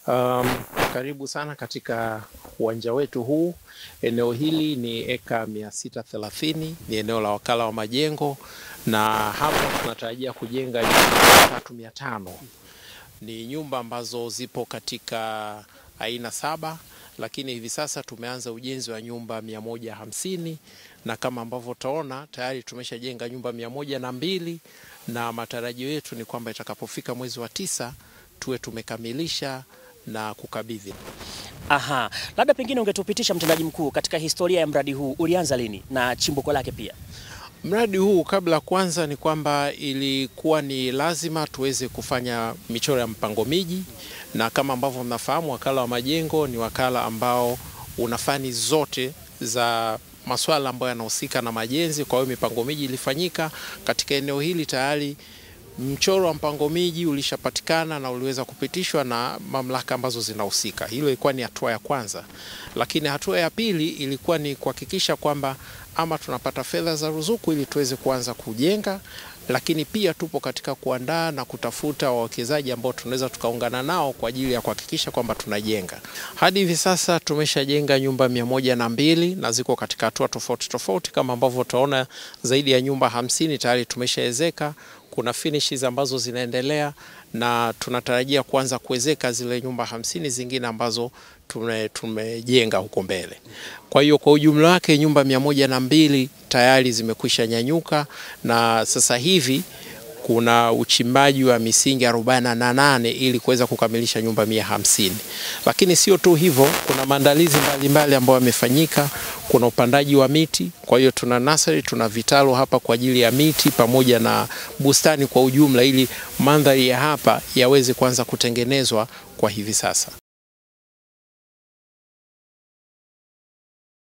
Um, karibu sana katika uwanja wetu huu. Eneo hili ni eka mia sita thelathini, ni eneo la wakala wa majengo, na hapa tunatarajia kujenga nyumba tatu mia tano. Ni nyumba ambazo zipo katika aina saba, lakini hivi sasa tumeanza ujenzi wa nyumba mia moja hamsini na kama ambavyo utaona tayari tumeshajenga nyumba mia moja na mbili na matarajio yetu ni kwamba itakapofika mwezi wa tisa tuwe tumekamilisha na kukabidhi. Aha, labda pengine ungetupitisha mtendaji mkuu, katika historia ya mradi huu ulianza lini na chimbuko lake pia? Mradi huu kabla kwanza ni kwamba ilikuwa ni lazima tuweze kufanya michoro ya mpango miji, na kama ambavyo mnafahamu, wakala wa majengo ni wakala ambao una fani zote za masuala ambayo yanahusika na majenzi. Kwa hiyo mipango miji ilifanyika katika eneo hili tayari mchoro wa mpango miji ulishapatikana na uliweza kupitishwa na mamlaka ambazo zinahusika. Hilo ilikuwa ni hatua ya kwanza, lakini hatua ya pili ilikuwa ni kuhakikisha kwamba ama tunapata fedha za ruzuku ili tuweze kuanza kujenga, lakini pia tupo katika kuandaa na kutafuta wawekezaji ambao tunaweza tukaungana nao kwa ajili ya kuhakikisha kwamba tunajenga. Hadi hivi sasa tumeshajenga nyumba mia moja na mbili na ziko katika hatua tofauti tofauti, kama ambavyo utaona zaidi ya nyumba hamsini tayari tumeshaezeka kuna finishes ambazo zinaendelea na tunatarajia kuanza kuwezeka zile nyumba hamsini zingine ambazo tume, tumejenga huko mbele. Kwa hiyo kwa ujumla wake nyumba mia moja na mbili tayari zimekwisha nyanyuka na sasa hivi kuna uchimbaji wa misingi arobaini na nane ili kuweza kukamilisha nyumba mia hamsini. Lakini sio tu hivyo, kuna maandalizi mbalimbali ambayo yamefanyika. Kuna upandaji wa miti, kwa hiyo tuna nasari, tuna vitalu hapa kwa ajili ya miti pamoja na bustani kwa ujumla, ili mandhari ya hapa yaweze kuanza kutengenezwa kwa hivi sasa.